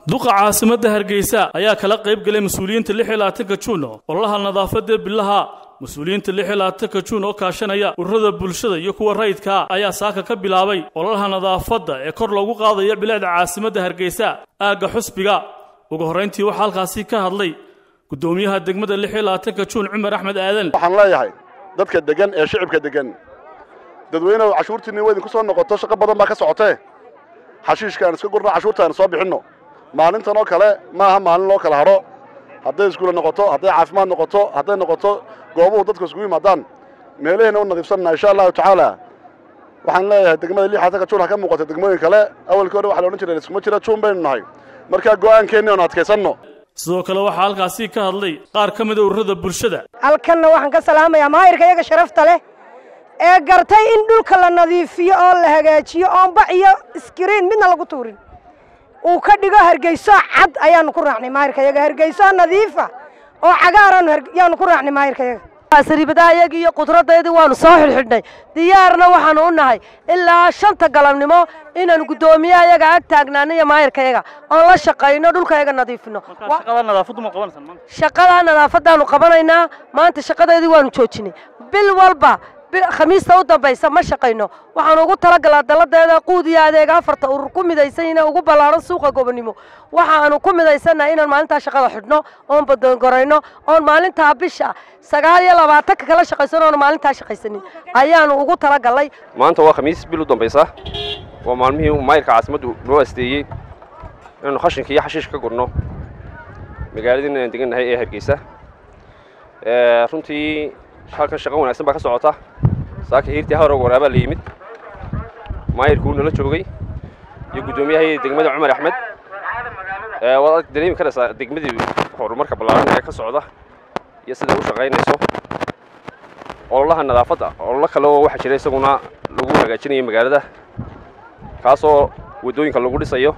duqa caasimadda hargeysa ayaa kala qayb galay mas-uuliyiinta lix iyo labaatanka juun ololaha nadaafadda bilaha mas-uuliyiinta lix iyo labaatanka juun oo kaashanaya ururada bulshada iyo kuwa rayidkaa ayaa saaka ka bilaabay ololaha nadaafadda ee kor loogu qaadaya bilaada caasimadda hargeysa aagga xusbiga ugu horrayntii waxaa halkaasi ka hadlay guddoomiyaha degmada lix iyo labaatanka juun cumar axmed aadan waxaan leeyahay dadka degan ee shicibka degan dadweynehu cashuurtiinni waa idinku soo noqoto shaqo badan baa ka socotee xashiishka aan iska gurno cashuurta aan soo bixinno maalintan oo kale maaha maalin loo kala hadho hadday iskuule noqoto hadday caafimaad noqoto hadday noqoto goobuhu dadku iskugu yimaadaan meelaheenna u nadiifsanna insha allahu tacaala waxaan leeyahay degmada lix xasanka juun ha ka muuqata degmooyin kale awalkii hore waxa la odhan jiray iskuma jira juun baynu nahay markaa go'aankeenni oon adkaysanno sidoo kale waxaa halkaasi ka hadlay qaar ka mida ururada bulshada halkanna waxaan ka salaamayaa maahirka iyaga sharafta leh ee gartay in dhulka la nadiifiyo oo la hagaajiyo oon bac iyo iskiriin midna lagu tuurin uu ka dhigo hargeyso cad ayaanu ku raacnay maahirka iyaga hargeyso nadiifa oo cagaaranu yaanu ku raacnay maahirka iyaga sariibadaha iyagii iyo qudradaydii waanu soo xidhxidhnay diyaarna waxaanu u nahay ilaa shanta galabnimo inaanu guddoomiyaha yaga ag taagnaano iyo maayirka yaga oon la shaqayno dhulka yaga nadiifino shaqadaa nadaafadaanu qabanaynaa maanta shaqadeedii waanu joojinay bil walba khamiista u dambaysa ma shaqayno waxaanu ugu talagalaa dalladeeda quud iyo adeega afarta urur ku midaysan ina ugu ballaaran suuqa gobonimo waxaanu ku midaysannaha inaan maalintaa shaqada xidhno oon badoongorayno oon maalintaa bisha sagaal iyo labaatanka kala shaqaysano oon maalintaa shaqaysanin ayaanu ugu talagalay maanta waa khamiis bil u dambaysa waa maalmihii maayirka caasimaddu noo asteeyey inaanu khashinka iyo xashiish ka gurno magaaladiina aan degan nahay ee hargeysa runtii halkan shaqo wanaagsan baa ka socota saaka hiirtii hawrog waraabaa la yimid maayirkuu nala joogay iyo guddoomiyahay degmada cumar axmed waad dareemi karaysaa degmadii horumarka ballaaran ee ka socda iyo siday u shaqaynayso ololaha nadaafadda ololo kale oo waxaa jira isaguna lagu hagaajinayo magaalada kaasoo waddooyinka lagu dhisayo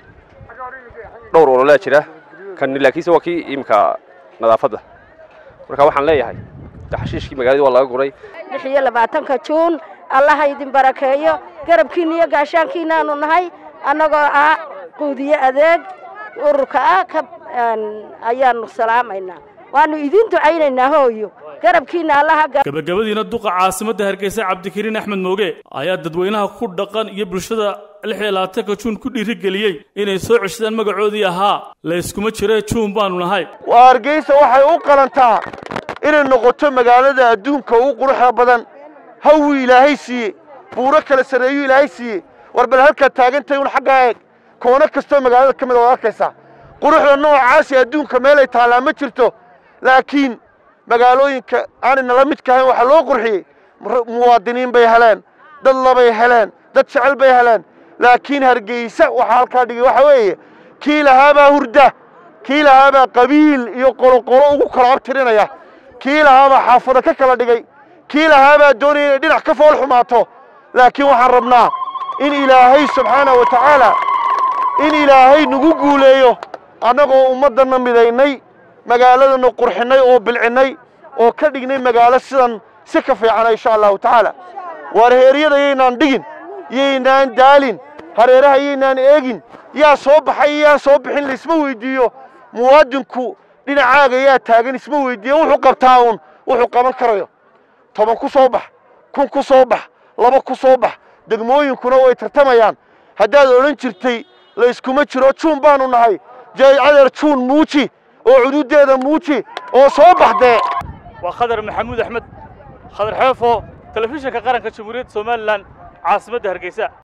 dhowr ololaa jira kan laakiinse waa kii iminka nadaafadda marka waxaan leeyahay xashiishkii magaalada waa laga guray lix iyo labaatanka juun allaha idin barakeeyo garabkiina iyo gaashaankiinaanu nahay annagoo ah quudiye adeeg ururka ah ka ayaanu salaamaynaa waanu idin ducaynaynaa hooyo garabkiina allaha gabagabadiina duqa caasimadda hargeysa cabdikariin axmed mooge ayaa dadweynaha ku dhaqan iyo bulshada lix iyo labaatanka juun ku dhiirigeliyey inay soo ceshadaan magacoodii ahaa layskuma jire juun baanu nahay waa hargeysa waxay u qalantaa inay noqoto magaalada adduunka ugu quruxda badan hawii ilaahay siiye buuro kala sarreeyu ilaahay siiye war bal halkaad taagantahay un xaggaa eeg koono kastoo magaalada ka mid ood arkaysaa quruxda noocaasi adduunka meelay taallaa ma jirto laakiin magaalooyinka aanay nala midka ahayn waxaa loo qurxiyey muwaadiniin bay heleen dad labay heleen dad jecel bay heleen laakiin hargeysa waxaa halkaa dhigay waxa weeye kii lahaabaa hurda kii lahaabaa qabiil iyo qoloqolo ugu kala abtirinaya kii lahaabaa xaafado ka kala dhigay kii lahaabaa doonaya inay dhinac ka fool xumaato laakiin waxaan rabnaa in ilaahay subxaanah wa tacaala in ilaahay nagu guuleeyo annagoo ummaddanna midaynay magaaladana qurxinnay oo bilcinnay oo ka dhignay magaalo sidan si ka fiicana insha allahu tacaala waar heeryada yaynaan dhigin yaynaan daalin hareeraha yaynaan eegin yaa soo baxay yaa soo bixin laisma weyddiiyo muwaadinku dhinacaaga yaa taagan isma weydiiye wuxuu qabtaa uun wuxuu qaban karayo toban ku soo bax kun ku soo bax laba ku soo bax degmooyinkuna way tartamayaan haddaad odhan jirtay layskuma jiro juun baanu nahay jaaycadeer juun muuji oo cududeeda muuji oo soo baxdee waa khadar maxamuud axmed khadar xeefo telefishinka qaranka jamhuuriyadda somalilan caasimadda hargeysa